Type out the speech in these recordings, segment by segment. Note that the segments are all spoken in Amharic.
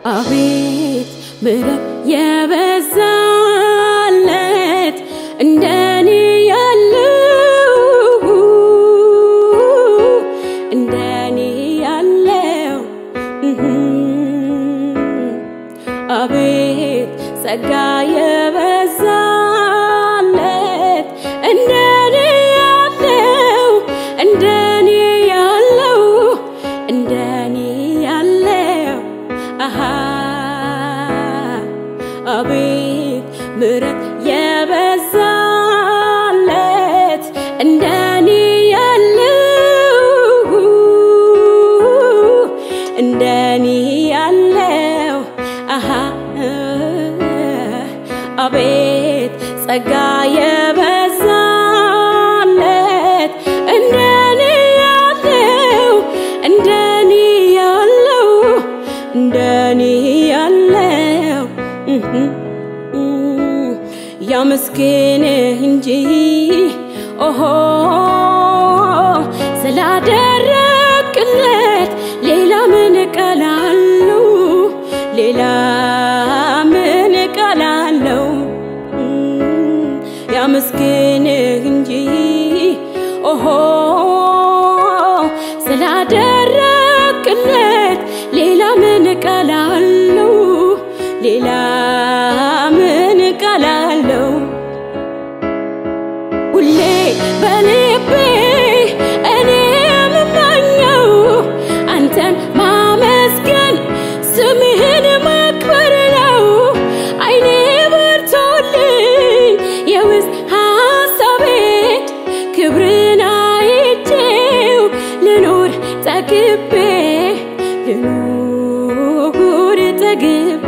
አቤት ምሕረት የበዛለት እንደኔ ያለው እንደኔ ያለው አቤት ጸጋ የበዛለት እንደኔ ያለው እንደኔ ያለው እንደኔ ያለው አሃ አቤት ምሕረት የበዛለት እንደኔ ያለው እንደኔ ያለው አሃ አቤት ጸጋ የበዛለት እንደኔ ያለው እንደኔ ያለው እንደኔ ያለው ያመስግንህ እንጂ ኦሆ ስላደረግለት ሌላ ምን እቀላለሁ ሌላ ምን እቀላለሁ ያመስግንህ እንጂ ኦሆ ስላደረግለት ሌላ ምን እቀላለሁ ሌላ ምን እቀላለሁ ሁሌ በልቤ እኔ የምመኘው አንተን ማመስገን ስምህን ማክበር ነው አይኔ በርቶልኝ የውስጥ ሀሳቤን ክብርን አይቼው ልኖር ጠግቤ ልኖር ጠግቤ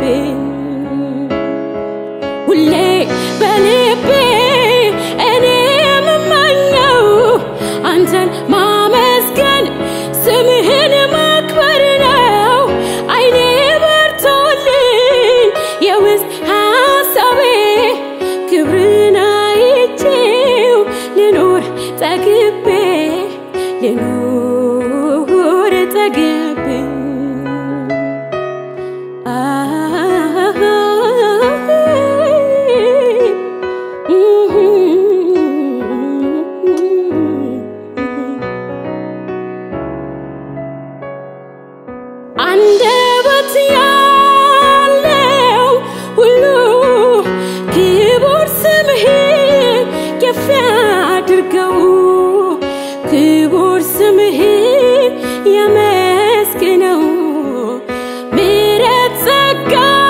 ሁሌ በልቤ እኔ የምመኘው አንተን ማመስገን ስምህን ማክበር ነው አይኔ በርቶልኝ የውስጥ ሀሳቤ ክብርን አይቼው ልኖር ጠግቤ ልኖር ጠግቤ አንደበት ያለው ሁሉ ክቡር ስምህን ከፍ ያድርገው ክቡር ስምህን ያመስግነው ምሕረት ጸጋ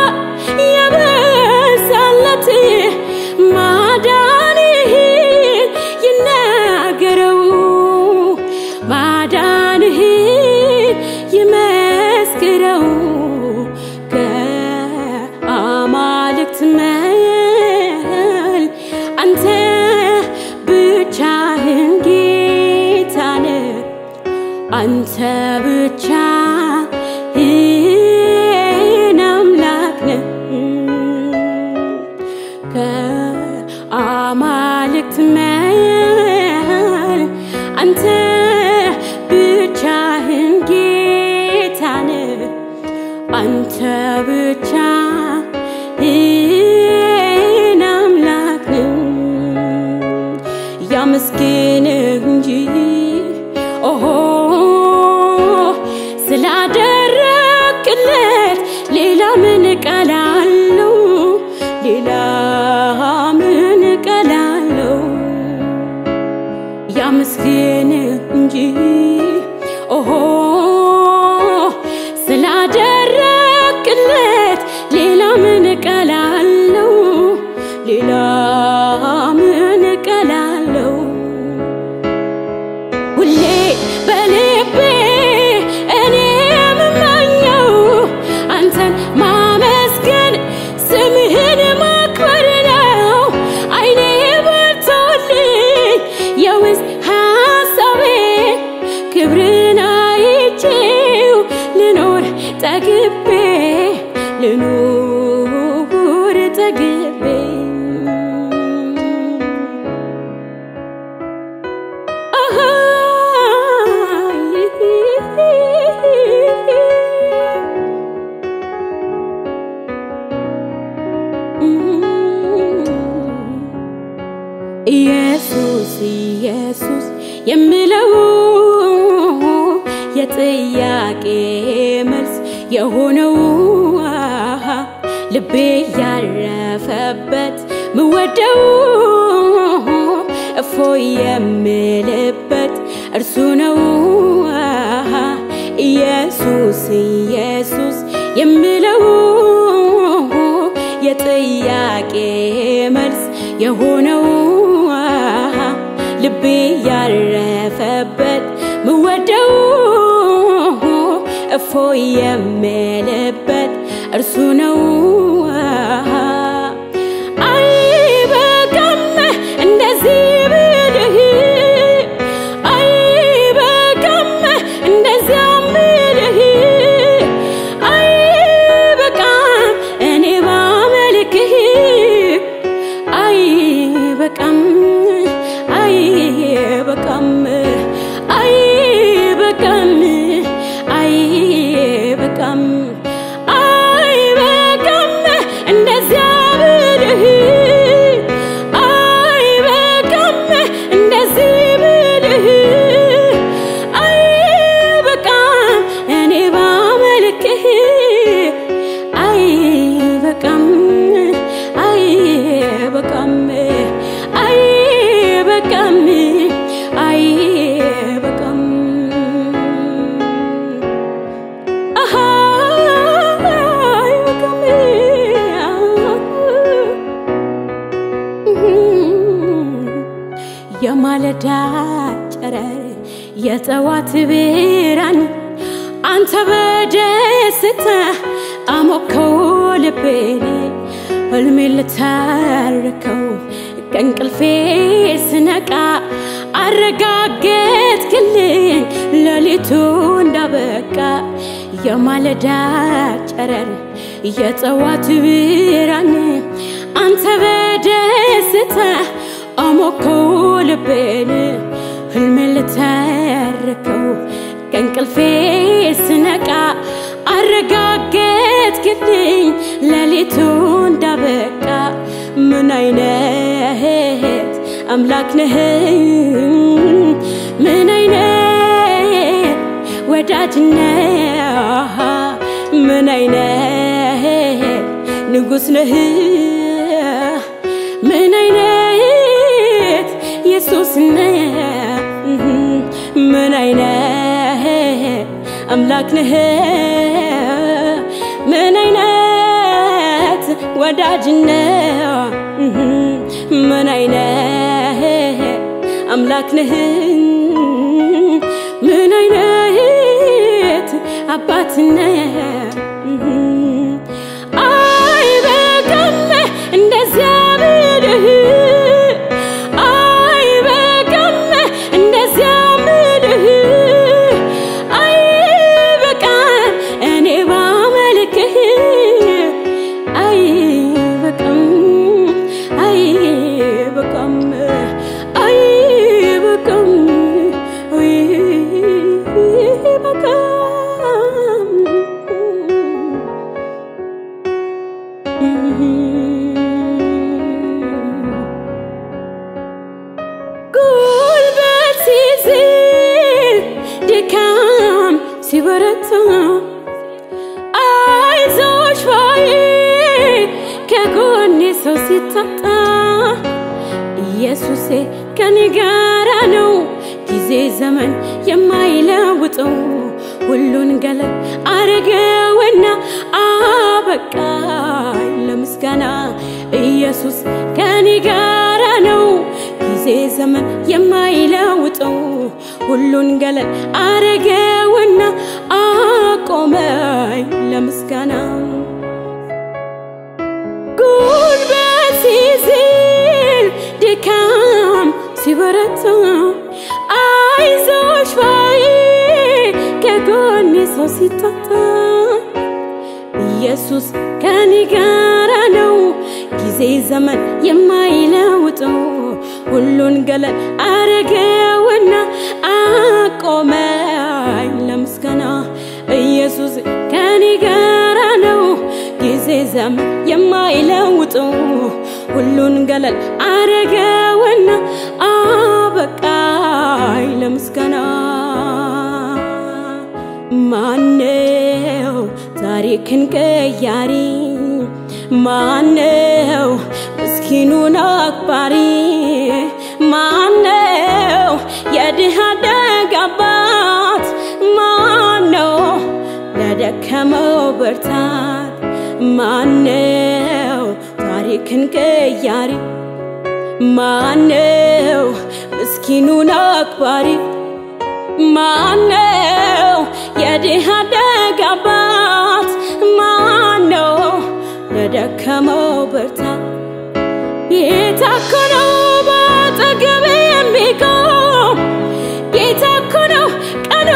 የበዛለት ማዳንህን ይናገረው ማዳንህን ይመስክረው ከአማልክት መል አንተ ብቻህን ጌታ ነህ አንተ ብቻህን አምላክ ነህ ከአማልክት መል አንተ ብቻህን ጌታ ነህ አንተ ብቻህን አምላክ ነህ ያመስግንህ እንጂ ኦሆ ስላደረግለት ሌላ ምን እቀላለሁ ሌላ ምን እቀላለሁ ያመስግንህ እንጂ ኦሆ ስላደረግለት ሌላ ምን እቀላለሁ ሌላ ምን እቀላለሁ ሁሌ በልቤ እኔ የምመኘው አንተን ማመስገን ስምህን ማክበር ነው አይኔ በርቶልኝ የውስጥ ሀሳቤ ክብርን አይቼው ልኖር ጠግቤ ልኖር ጠግቤ አሃ የጥያቄ መልስ የሆነው አሃ ልቤ ያረፈበት ምወደው እፎ የምልበት እርሱ ነው አሃ ኢየሱስ ኢየሱስ የምለው የጥያቄ መልስ የሆነው አሃ ልቤ ያረፈበት ምወደው እፎ የምልበት እርሱ ነው አሃ አይበቃም እንደዚህ ብልህ አይበቃም እንደዚያ ብልህ አይበቃም እኔ ባመልክህ አይበቃም አይበቃም አይበቃም አይበቃም አይበቃም እንደዚያ ብልህ አይበቃም እንደዚህ ብልህ አይበቃም እኔ ባመልክህ አይበቃም አይበቃም አይበቃም አይበቃም አሃ አይበቃም የማለዳ ጨረር የጠዋት ብርሃን አንተ በደስታ አሞከው ልቤን ህልሜ ልታርከው ከእንቅልፌ ስነቃ አረጋገጥክልኝ ሌሊቱ እንዳበቃ የማለዳ ጨረር የጠዋት ብርሃን አንተ በደስታ አሞከው ልቤን ህልሜ ልታርከው ከእንቅልፌ ስነቃ አረጋገጥክልኝ ሌሊቱ እንዳበቃ ምን አይነት አምላክ ነህ ምን አይነት ወዳጅ ነህ ምን አይነት ንጉሥ ነህ ምን አይነት ኢየሱስ ነህ ምን አይነት አምላክ ነህ ምን አይነት ወዳጅ ነህ ምን አይነት አምላክ ነህ ምን አይነት አባት ነህ አይበቃም እንደዚያ ብልህ አይበቃም እንደዚያ ብልህ አይበቃም እኔ ባመልክህ አይበቃም አይበቃም አይበቃም አይበቃም ጉልበት ሲዝል ድካም ሲበረታ አይዞሽ ባይ ከጎኔ ሰው ሲታጣ ኢየሱሴ ከኔ ጋራ ነው ጊዜ ዘመን የማይለውጠው ሁሉን ገለል አረገውና አበቃኝ ለምስጋና ኢየሱስ ከኔ ጋራ ነው ጊዜ ዘመን የማይለውጠው ሁሉን ገለል አረገውና አቆመኝ ለምስጋና ጉልበት ሲዝል ድካም ሲበረታ አይዞሽ ባይ ከጎኔ ሰው ሲታጣ ኢየሱስ ከኔ ጋራ ነው ጊዜ ዘመን የማይለውጠው ሁሉን ገለል አረገውና አቆመኝ ለምስጋና ኢየሱስ ከኔ ጋራ ነው ጊዜ ዘመን የማይለውጠው ሁሉን ገለል አረገውና አበቃኝ ለምስጋና ማነው ታሪክን ቀያሪ? ማነው ምስኪኑን አክባሪ? ማነው የድሃ ደግ አባት? ማነው ለደከመው ብርታት? ማነው ታሪክን ቀያሪ? ማነው ምስኪኑን አክባሪ? ማነው የድሃ ደግ አባት? ማነው ለደከመው ብርታት? ጌታ እኮ ነው በአጠገቤ የሚቆም ጌታ እኮ ነው ቀኑ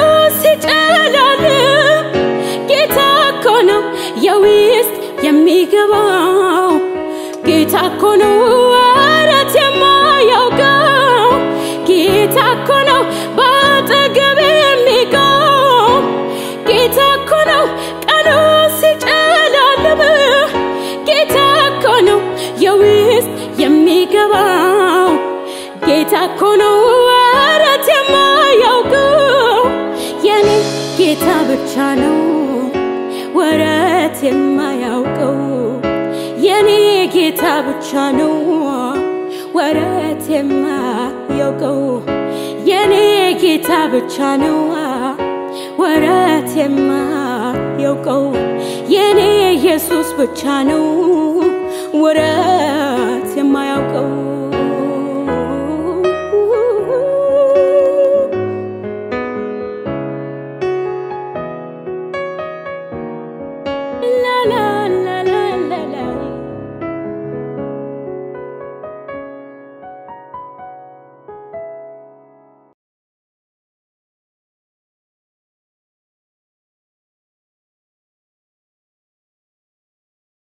ሲጨልም ጌታ እኮ ነው የውስጥ የሚገባው ጌታ እኮ ነው ወረት የማያውቀው ጌታ እኮ ነው በአጠገቤ የሚቆም ጌታ እኮ ነው ቀኑ ሲጨልም ጌታ እኮ ነው የውስጥ የሚገባው ጌታ እኮ ነው ወረት የማያውቀው የኔ ጌታ ብቻ ነው ወረት የማያውቀው የኔ ጌታ ብቻ ነው ወረት የማያውቀው የኔ ጌታ ብቻ ነው ወረት የማያውቀው የኔ ኢየሱስ ብቻ ነው ወረት